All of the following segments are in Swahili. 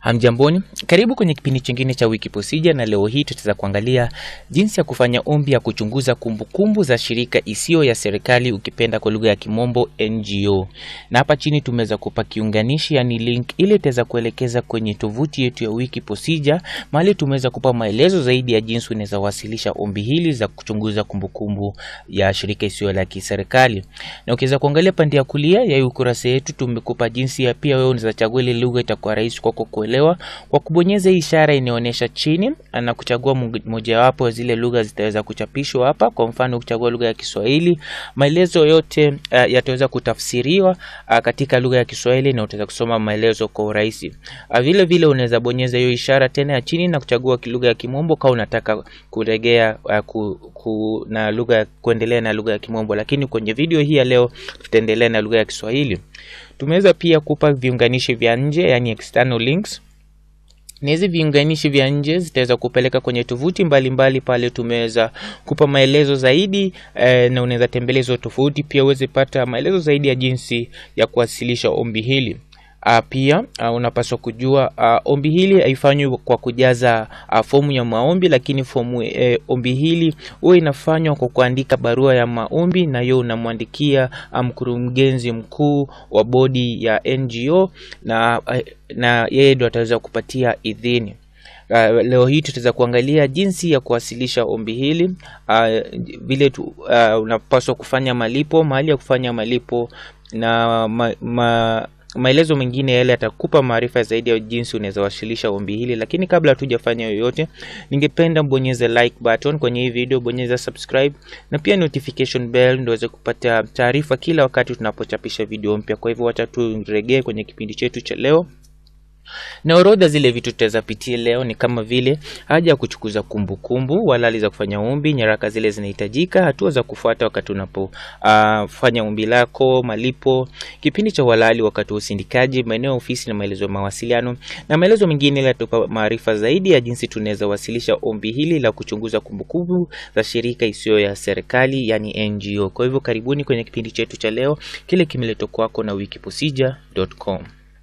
Hamjamboni, karibu kwenye kipindi chingine cha Wiki Procedure, na leo hii tutaweza kuangalia jinsi ya kufanya ombi ya kuchunguza kumbukumbu za shirika isiyo ya serikali, ukipenda kwa lugha ya kimombo NGO. Na hapa chini tumeweza kupa kiunganishi, yani link, ili itaweza kuelekeza kwenye tovuti yetu ya Wiki Procedure, mahali tumeweza kupa maelezo zaidi ya jinsi unaweza wasilisha ombi hili za kuchunguza kumbukumbu ya shirika isiyo la kiserikali. Na ukiweza kuangalia pande ya kulia ya hii ukurasa yetu, tumekupa jinsi ya pia wewe unaweza chagua ile lugha itakuwa rahisi kwako kuelewa kwa kubonyeza hii ishara inaonyesha chini na kuchagua mojawapo ya zile lugha zitaweza kuchapishwa hapa. Kwa mfano ukichagua lugha ya Kiswahili, maelezo yote uh, yataweza kutafsiriwa uh, katika lugha ya Kiswahili na utaweza kusoma maelezo kwa urahisi. Uh, vile vile unaweza bonyeza hiyo ishara tena ya chini na kuchagua lugha ya Kimombo kama unataka kuregea uh, ku, ku, na lugha kuendelea na lugha ya Kimombo, lakini kwenye video hii ya leo tutaendelea na lugha ya Kiswahili. Tumeweza pia kupa viunganishi vya nje, yani external links na hizi viunganishi vya nje zitaweza kupeleka kwenye tovuti mbalimbali. Pale tumeweza kupa maelezo zaidi eh, na unaweza tembelea hizo tovuti pia uweze pata maelezo zaidi ya jinsi ya kuwasilisha ombi hili. Uh, pia uh, unapaswa kujua uh, ombi hili haifanywi kwa kujaza uh, fomu ya maombi, lakini fomu eh, ombi hili huwa inafanywa kwa kuandika barua ya maombi, na hiyo unamwandikia mkurugenzi um, mkuu wa bodi ya NGO na, uh, na yeye ndo ataweza kupatia idhini. Uh, leo hii tutaweza kuangalia jinsi ya kuwasilisha ombi hili uh, vile tu, uh, unapaswa kufanya malipo, mahali ya kufanya malipo na ma, ma, maelezo mengine yale yatakupa maarifa zaidi ya jinsi unaweza wasilisha ombi hili. Lakini kabla hatujafanya yoyote, ningependa mbonyeze like button kwenye hii video, bonyeza subscribe na pia notification bell ndio uweze kupata taarifa kila wakati tunapochapisha video mpya. Kwa hivyo wacha turegee kwenye kipindi chetu cha leo na orodha zile vitu tutaweza pitia leo ni kama vile haja ya kuchukuza kumbukumbu, walali za kufanya ombi, nyaraka zile zinahitajika, hatua za kufuata wakati unapofanya uh, ombi lako, malipo, kipindi cha walali wakati wa usindikaji, maeneo ya ofisi na maelezo ya mawasiliano na maelezo mengine yatupa maarifa zaidi ya jinsi tunaweza wasilisha ombi hili la kuchunguza kumbukumbu za shirika isiyo ya serikali, yani NGO. Kwa hivyo karibuni kwenye kipindi chetu cha leo, kile kimeletwa kwako na wikiprocedure.com.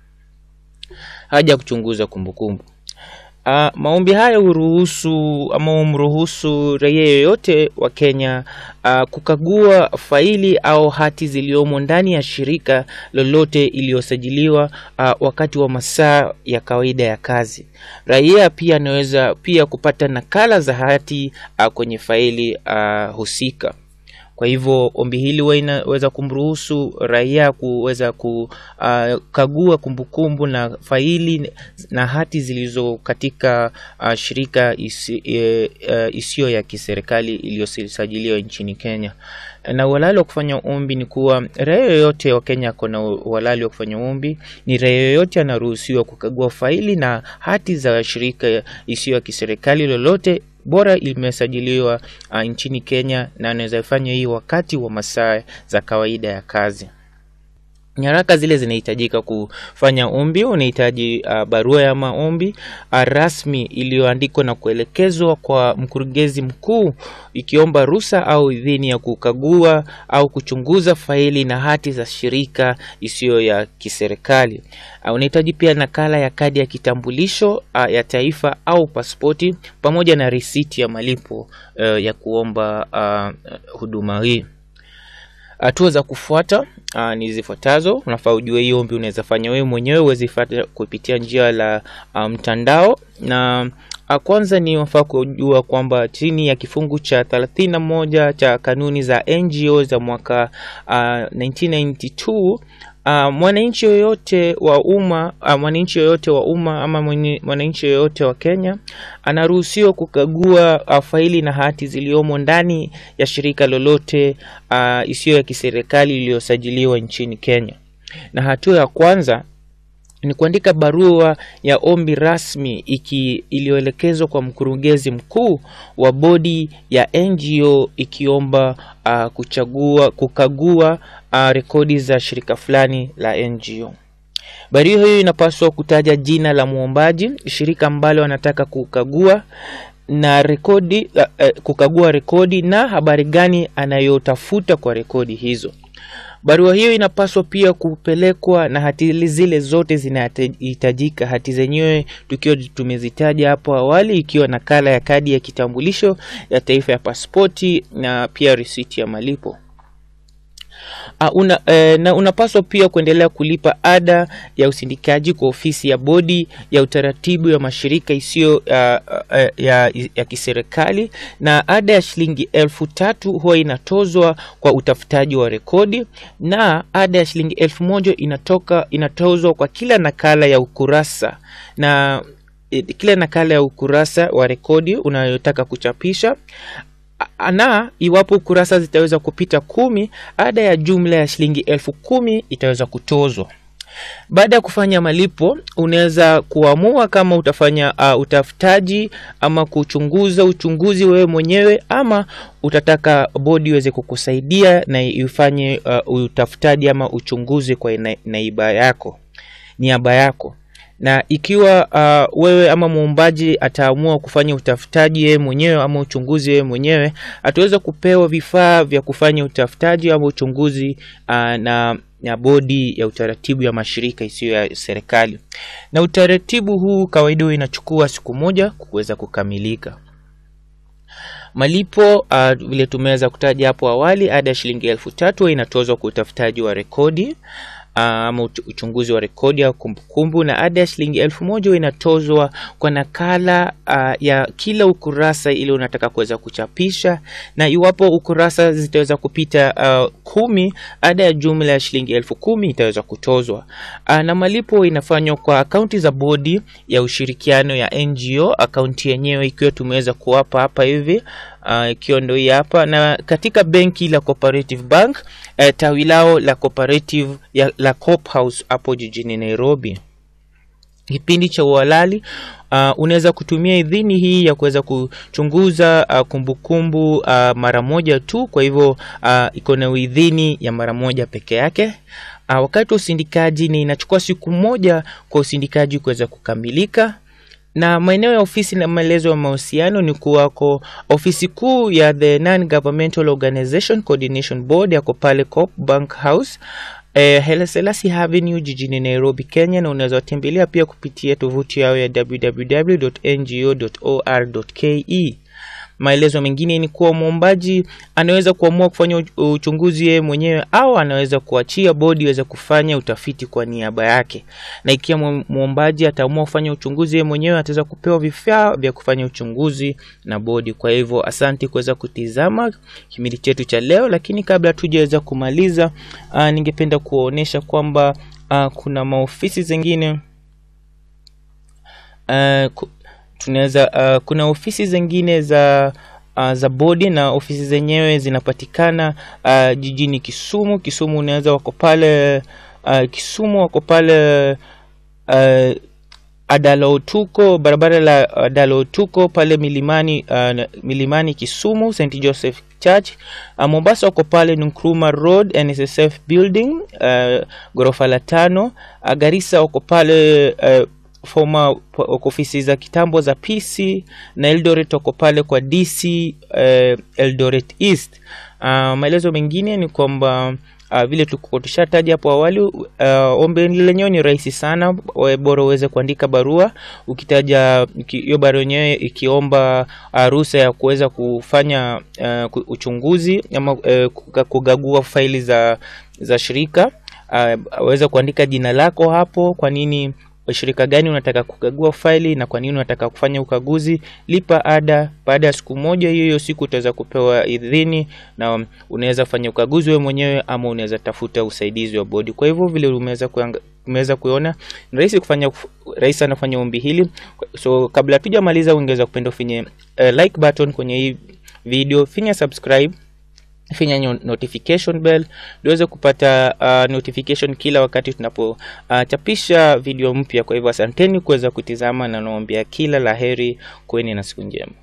Haja ya kuchunguza kumbukumbu. Uh, maombi haya huruhusu ama humruhusu raia yoyote wa Kenya uh, kukagua faili au hati ziliomo ndani ya shirika lolote iliyosajiliwa uh, wakati wa masaa ya kawaida ya kazi. Raia pia anaweza pia kupata nakala za hati uh, kwenye faili uh, husika. Kwa hivyo ombi hili huwa inaweza kumruhusu raia kuweza kukagua uh, kumbukumbu na faili na hati zilizo katika uh, shirika isi, uh, isiyo ya kiserikali iliyosajiliwa nchini Kenya. Na uhalali wa kufanya ombi ni kuwa raia yoyote wa Kenya ako na uhalali wa kufanya ombi. Ni raia yoyote anaruhusiwa kukagua faili na hati za shirika isiyo ya kiserikali lolote bora imesajiliwa uh, nchini Kenya na anaweza fanya hii wakati wa masaa za kawaida ya kazi. Nyaraka zile zinahitajika kufanya ombi, unahitaji uh, barua ya maombi uh, rasmi iliyoandikwa na kuelekezwa kwa mkurugenzi mkuu ikiomba ruhusa au idhini ya kukagua au kuchunguza faili na hati za shirika isiyo ya kiserikali. Uh, unahitaji pia nakala ya kadi ya kitambulisho uh, ya taifa au pasipoti pamoja na risiti ya malipo uh, ya kuomba uh, huduma hii. Hatua za kufuata uh, ni zifuatazo. Unafaa ujue hii ombi unaweza fanya wewe mwenyewe, uweze fuata kupitia njia la mtandao um, na uh, kwanza ni unafaa kujua kwamba chini ya kifungu cha thelathini na moja cha kanuni za NGO za mwaka uh, 1992 Uh, mwananchi yoyote wa umma uh, mwananchi yoyote wa umma ama mwananchi yoyote wa Kenya anaruhusiwa kukagua uh, faili na hati ziliomo ndani ya shirika lolote uh, isiyo ya kiserikali iliyosajiliwa nchini Kenya. Na hatua ya kwanza ni kuandika barua ya ombi rasmi iki iliyoelekezwa kwa mkurugenzi mkuu wa bodi ya NGO ikiomba uh, kuchagua kukagua uh, rekodi za shirika fulani la NGO. Barua hiyo inapaswa kutaja jina la mwombaji, shirika ambalo anataka kukagua na rekodi uh, uh, kukagua rekodi na habari gani anayotafuta kwa rekodi hizo. Barua hiyo inapaswa pia kupelekwa na hati zile zote zinahitajika, hati zenyewe tukiwa tumezitaja hapo awali, ikiwa nakala ya kadi ya kitambulisho ya taifa ya pasipoti na pia risiti ya malipo. Uh, una, eh, na unapaswa pia kuendelea kulipa ada ya usindikaji kwa ofisi ya bodi ya utaratibu ya mashirika isiyo uh, uh, ya, ya kiserikali na ada ya shilingi elfu tatu huwa inatozwa kwa utafutaji wa rekodi na ada ya shilingi elfu moja inatoka inatozwa kwa kila nakala ya ukurasa na eh, kila nakala ya ukurasa wa rekodi unayotaka kuchapisha na iwapo kurasa zitaweza kupita kumi, ada ya jumla ya shilingi elfu kumi itaweza kutozwa. Baada ya kufanya malipo, unaweza kuamua kama utafanya uh, utafutaji ama kuchunguza uchunguzi wewe mwenyewe, ama utataka bodi iweze kukusaidia na ifanye uh, utafutaji ama uchunguzi kwa na, naiba yako niaba yako na ikiwa uh, wewe ama muombaji ataamua kufanya utafutaji yeye mwenyewe ama uchunguzi yeye mwenyewe, ataweza kupewa vifaa vya kufanya utafutaji ama uchunguzi uh, na na bodi ya utaratibu ya mashirika isiyo ya serikali. Na utaratibu huu kawaida inachukua siku moja kuweza kukamilika. Malipo uh, vile tumeweza kutaja hapo awali, ada ya shilingi elfu tatu inatozwa kwa utafutaji wa rekodi ama uchunguzi wa rekodi au kumbukumbu, na ada ya shilingi elfu moja inatozwa kwa nakala uh, ya kila ukurasa ile unataka kuweza kuchapisha, na iwapo ukurasa zitaweza kupita uh, kumi, ada ya jumla ya shilingi elfu kumi itaweza kutozwa. Uh, na malipo inafanywa kwa akaunti za bodi ya ushirikiano ya NGO, akaunti yenyewe ikiwa tumeweza kuwapa hapa hivi uh, ikiwa ndio hii hapa, na katika benki la Cooperative Bank uh, tawi lao la cooperative ya, la Coop House hapo jijini Nairobi. Kipindi cha uhalali uh, unaweza kutumia idhini hii ya kuweza kuchunguza uh, kumbukumbu uh, mara moja tu, kwa hivyo uh, iko na idhini ya mara moja peke yake. Uh, wakati wa usindikaji ni inachukua siku moja kwa usindikaji kuweza kukamilika na maeneo ya ofisi na maelezo ya mahusiano ni kuwako ofisi kuu ya the Non Governmental Organization Coordination Board yako pale Coop Bank House eh, Haile Selassie Avenue jijini Nairobi, Kenya, na unaweza watembelea pia kupitia tovuti yao ya www.ngo.or.ke. Maelezo mengine ni kuwa mwombaji anaweza kuamua kufanya uchunguzi yeye mwenyewe au anaweza kuachia bodi iweze kufanya utafiti kwa niaba yake, na ikiwa mwombaji ataamua kufanya uchunguzi yeye mwenyewe ataweza kupewa vifaa vya kufanya uchunguzi na bodi. Kwa hivyo, asante kuweza kutizama kipindi chetu cha leo, lakini kabla tujaweza kumaliza, uh, ningependa kuonyesha kwamba uh, kuna maofisi zingine uh, tunaweza uh, kuna ofisi zingine za uh, za bodi na ofisi zenyewe zinapatikana uh, jijini Kisumu. Kisumu unaweza wako pale uh, Kisumu wako pale uh, Adalaotuko, barabara la Adalaotuko pale milimani uh, milimani Kisumu, St Joseph Church. Uh, Mombasa wako pale Nkrumah Road NSSF building uh, ghorofa la tano. Uh, Garissa wako pale uh, former ofisi za kitambo za PC na Eldoret wako pale kwa DC uh, Eldoret East. Uh, maelezo mengine ni kwamba uh, vile tulikuwa tushataja hapo awali uh, ombi lenyewe ni rahisi sana, bora uweze kuandika barua ukitaja hiyo barua yenyewe ikiomba uh, ruhusa ya kuweza kufanya uh, uchunguzi ama uh, kugagua faili za za shirika uh, aweze kuandika jina lako hapo, kwa nini shirika gani unataka kukagua faili na kwa nini unataka kufanya ukaguzi. Lipa ada. Baada ya siku moja, hiyo hiyo siku utaweza kupewa idhini na unaweza fanya ukaguzi wewe mwenyewe ama unaweza tafuta usaidizi wa bodi. Kwa hivyo vile umeweza umeweza kuona ni rahisi kufanya, rahisi sana kufanya ombi hili. So kabla tujamaliza, ungeweza kupenda ufinye uh, like button kwenye hii video, finya subscribe finya notification bell uweze kupata uh, notification kila wakati tunapochapisha uh, video mpya. Kwa hivyo asanteni kuweza kutizama na naombea kila laheri, kweni na siku njema.